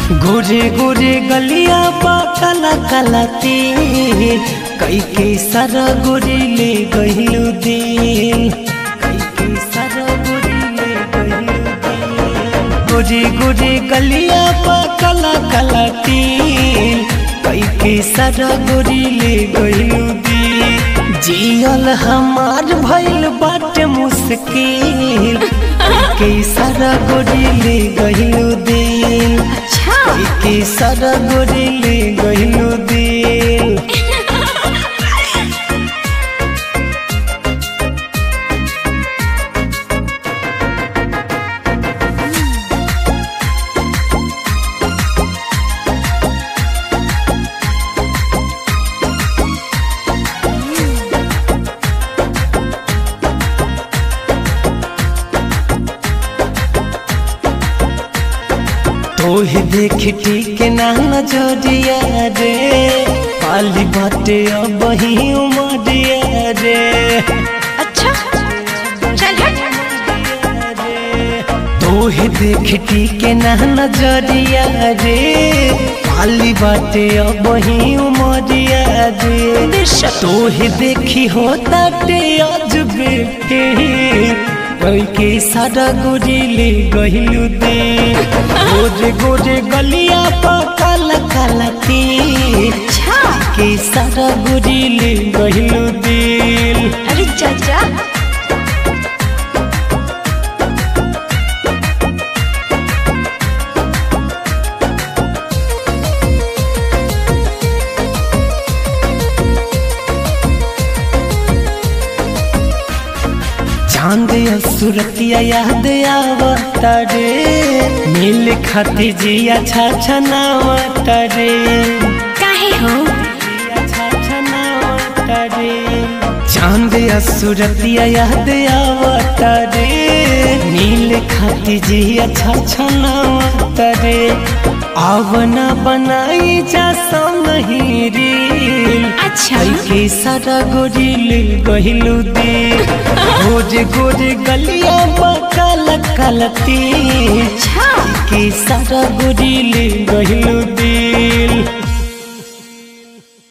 गोरे गोरे गलिया बा काला काला तेल कई के सारा गोरी ले गहिलू दिल कई के सारा गोरी ले गहिलू दिल गोरे गोरे गलिया बा काला काला तेल कई के सारा गोरी ले गहिलू दिल जियल हमार भइल बाटे मुश्किल कई के सारा गोरी ले गहिलू दिल अच्छा के सारा गोरी ले गहिलू दिल तोहे देख ठीक ना नजरिया रे पाली बाटे अब ही उमरिया रे अच्छा चल हट तोहे देख ठीक ना नजरिया रे पाली बाटे अब ही उमरिया रे बेशक। तोहे देखी होता टे अजबे कोई के सारा गोरी ले गहिलू दे गोरे गोरे गलिया पा काला काला के अच्छा के सारा गोरी ले गहिलू दिल अरे चाचा चांद या सुरतिया याद आवता रे मिल खाती जिया छा छनावता रे काहे हो जिया छा छनावता रे चांद या सुरतिया याद आवता रे नील खाती जिया छा छनावता रे आवना बनाई जा नहीं रील अच्छा के सारा गोरी ले गहिलू दे गोरे गोरे गलिया काला काला ते अच्छा के सारा गोरी ले गहिलू दे